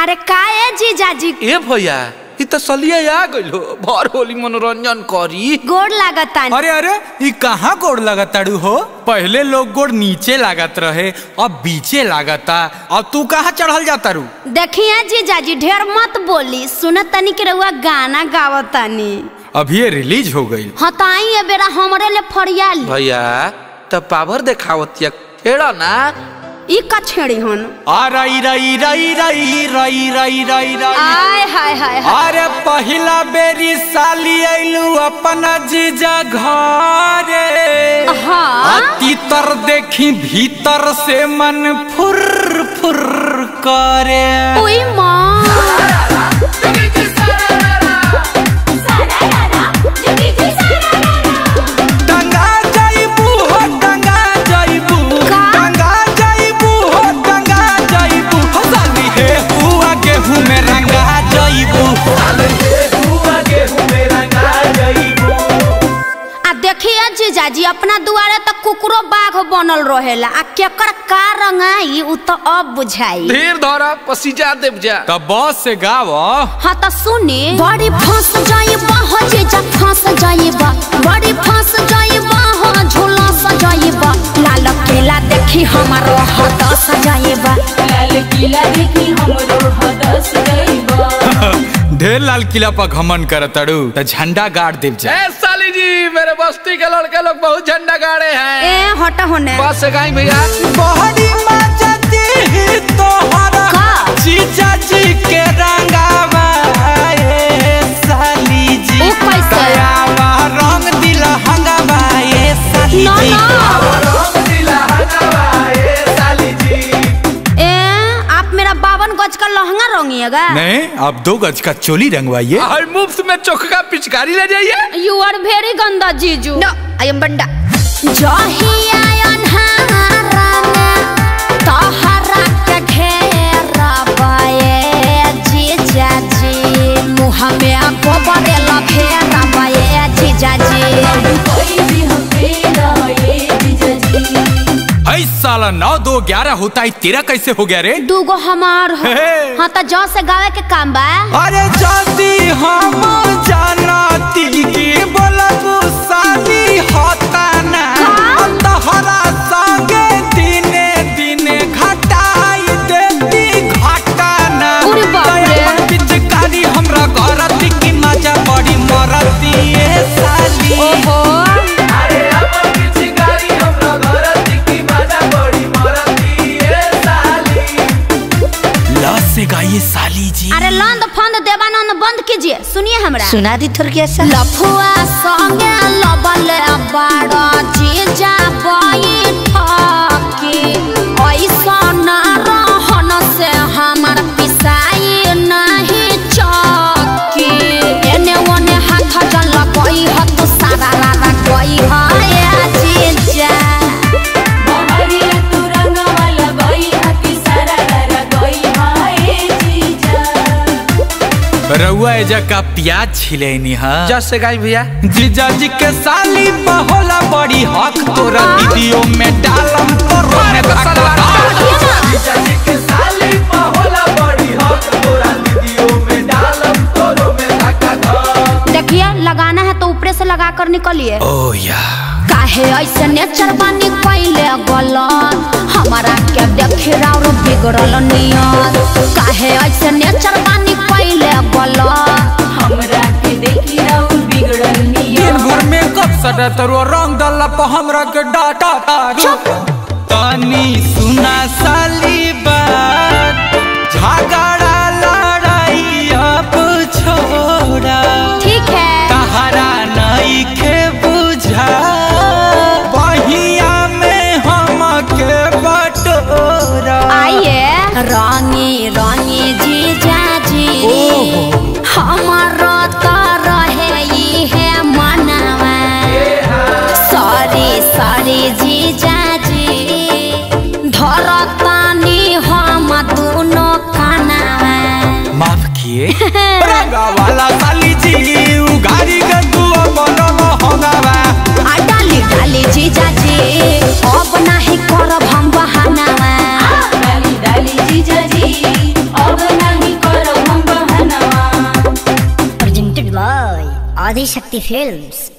अरे काहे जीजाजी ए भैया इ त सलिया आ गइलो भर होली मनोरंजन करी गोड़ लागतानी अरे अरे ये कहाँ गोड़ लगताड़ू हो पहले लोग गोड़ नीचे लागत रहे अब बीचे लागता अब तू कहाँ चढ़ल जाता रू देखिए जीजाजी ढेर मत बोली सुनत तनी के रउआ गाना गावतानी अभी ये रिलीज हो गई हाँ तो आई ए बेरा हमरे ले फरियाली भैया त पावर देखावतिया खेड़ा ना ई का छेड़ी हन आ रई रई रई रई रई रई रई रई आय हाय हाय हाय अरे पहिला बेरी साली आइलू अपन जीजा घरे हाँ तीतर देखी भीतर से मन फुर फुर करे ओई माँ टंगा जाइबू हो टंगा जाइबू का? टंगा जाइबू हो टंगा जाइबू हो साली हे हुआ गेहूं में रंगा जाइबू आ देखिए जीजाजी अपना दुआरे तक कुकरो बाघ बनल रहेला आ केकर का रंगाई उ तो अब बुझाई ढेर धरा पसीजा देव जा तब बस से गाव हाँ तो सुनी बड़ी फंस जाइबा हो जीजा फंस जाइबा बड़ी फंस जाइबा हो झूला सजाइबा लाल केला देखी हमारो हद सजाइबा लाल किला देखी हमरो हदस गइबा ढेर लाल किला पर घमन करतड़ू त झंडा गाड़ देव जा ए साली जी मेरे बस्ती के लड़के लोग बहुत झंडा गाड़े हैं ए हट होने बस से गाई भैया बहरी मचती ही तोहरा का? जीजा जी के रंगावा ए साली जी ओ कैसे? दयावा रंग दिल हंगावा ए साली ना जी ना ए आप मेरा बावन गज का लहंगा रंगिएगा नहीं अब दो गज का चोली रंगवाइए हर मुफ्त में चोखा पिचकारी ले जाइए यू आर वेरी गंदा जीजू नो आई एम बंडा जहिया अन्हारा में तोहरा के घेरा बाए जीजा जी मुँह में गोबर लफेरा बाए जीजा जी कोई भी हम तेरा ये बिजजी ऐ साला नौ दो ग्यारह होता है तेरा कैसे हो गया रे दूगो हमार हो हे। हाँ तो जौ से गावे के काम बा अरे जाती हम जानती की बोलबू साली होता ना का? तोहरा संगे दिने दिने घटाई देती घटाना अरे बाप रे। दया पिचकारी हमरा करती की मजा बड़ी मरती ए साली ओहो लस से गाइए साली जी अरे लंद फंद देवानंद बंद कीजिए सुनिए हमरा सुना दी थोड़ी सा लफुआ संगे लबल बाड़ा जीजा बैठकी ऐसा न रहन से हमर पिसाई नहीं चकी एने ओने हाथ जल गई हत सारा रारा गई है जीजा बहरिया तू रंग वाला गई हकी सारा रारा गई हाय जीजा रउआ एजा का प्याज छिलेनी हा जस से गाई भैया जीजा जी के साली बहोला बड़ी हक तोरा वीडियो में डालम तोरो में धक्का देखिए लगाना है तो ऊपर से लगा कर निकलिए ओ या काहे ऐसे नेचर बानी कैले गलत हमारा के देखे और बिगड़ल नियत काहे ऐसे नेचर बानी कैले गलत हमरा के देखी राउर बिगड़ल निया दिन भर में कब सटा तरो रंग दल्ला पर हमरा के डाटा तारू तानी सुना साली बात झगड़ा लड़ाई अब छोड़ा ठीक है तहरा नहीं के बुझा बहिया में हम के बटोरा आइए रंगी रंगी जीजा जी हमारो तो रहे ई है मनवा सॉरी सॉरी जीजा जी धरतानी हम दोनों कानवा माफ किए रंगा वाला साली जी उगारी के तू मन होगावा आ डाली डाली जीजा जी अब नहीं करब हम बहानावा डाली डाली जीजा जी अब नहीं by Adi Shakti Films.